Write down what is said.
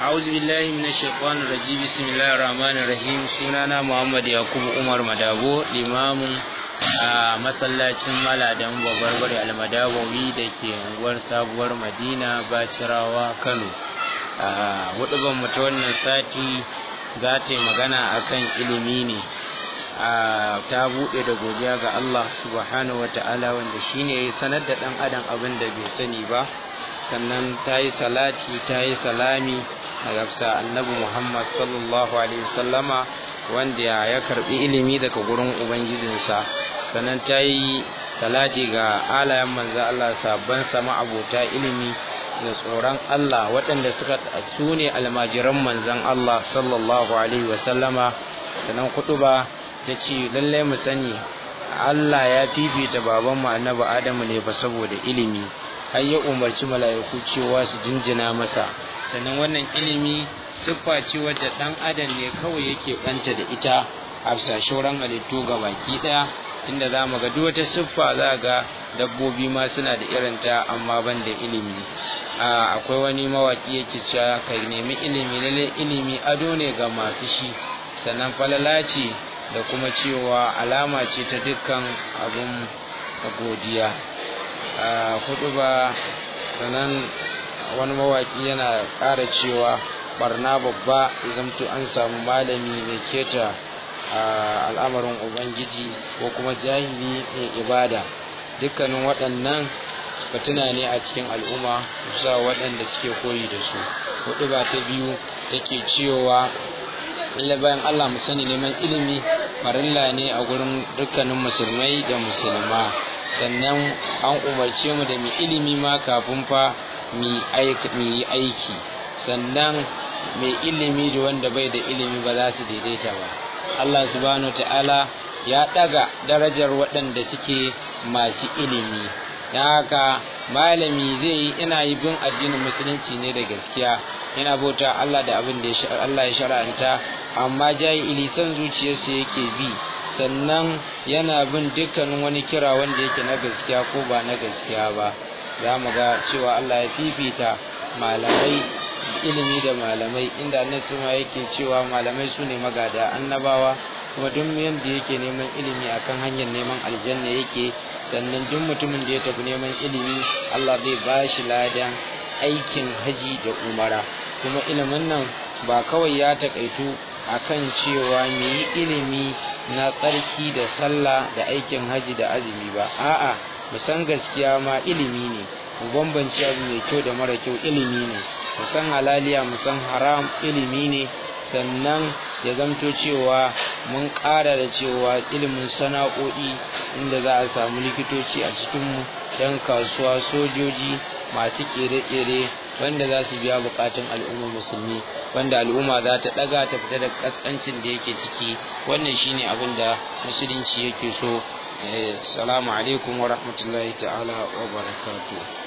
أعوذ بالله من الشيطان الرجيم بسم الله الرحمن الرحيم سنانا محمد يعقوب عمر مدابو الإمام a masallacin maladan babarbare almadawawi da ke unguwar sabuwar madina bacirawa kano a hudubar mu ta wannan sati za ta yi magana akan ilimi ne ta buɗe da godiya ga allah subhanahu wa ta'ala wanda shine ya sanar da ɗan adam abin da bai sani ba sannan ta yi salati ta yi salami a gafsa annabi muhammad sallallahu alaihi wasallama wanda ya karbi ilimi daga gurin ubangijinsa sannan ta yi salati ga alayen manzan Allah sabban sama abota ilimi da tsoron Allah waɗanda suka su ne almajiran manzan Allah sallallahu alaihi wasallama sannan kutuba ta ce lallai mu sani Allah ya fifita babanmu annabi Adamu ne ba saboda ilimi har ya umarci mala'iku cewa su jinjina masa sannan wannan ilimi siffa ce wadda ɗan adam ne kawai yake ɓanta da ita a bisa shauran halittu ga baki ɗaya inda za mu ga duk wata siffa za ga dabbobi ma suna da irin ta amma ban da ilimi akwai wani mawaki yake cewa ka nemi ilimi lalle ilimi ado ne ga masu shi sannan falala ce da kuma cewa alama ce ta dukkan abin godiya hudu ba sannan wani mawaki yana ƙara cewa barna babba zamto an samu malami mai keta al'amarin ubangiji ko kuma jahili mai ibada dukkanin waɗannan batuna ne a cikin al'umma sa waɗanda suke koyi da su hudu ba ta biyu take cewa illa bayan Allah mu sani neman ilimi farilla ne a gurin dukkanin musulmai da musulma sannan an umarce mu da mu ilimi ma kafin fa mu yi aiki sannan mai ilimi da wanda bai da ilimi ba za su daidaita ba Allah subhanahu ta'ala ya ɗaga darajar waɗanda suke masu ilimi don haka malami zai yi ina yi bin addinin musulunci ne da gaskiya yana bauta Allah da abin da Allah ya shara'anta amma jahili san zuciyarsa yake bi sannan yana bin dukkanin wani kira wanda yake na gaskiya ko ba na gaskiya ba za mu ga cewa Allah ya fifita malamai ilimi da malamai inda annabi ma yake cewa malamai su ne magada annabawa kuma duk yanda yake neman ilimi akan hanyar neman aljanna yake sannan duk mutumin da ya tafi neman ilimi Allah zai ba shi ladan aikin haji da umara kuma ilimin nan ba kawai ya takaitu akan cewa mu yi ilimi na tsarki da sallah da aikin haji da azumi ba a'a mu san gaskiya ma ilimi ne mu bambance abu mai kyau da mara kyau ilimi ne mu san halaliya mu san haram ilimi ne sannan ya zamto cewa mun ƙara da cewa ilimin sana'o'i inda za a samu likitoci a cikinmu don kasuwa sojoji masu ƙere-ƙere wanda za su biya buƙatun al'ummar musulmi wanda al'umma za ta ɗaga ta fita da ƙasƙancin da yake ciki wannan shine abin da musulunci yake so salamu alaikum wa rahmatullahi ta'ala wa barakatuh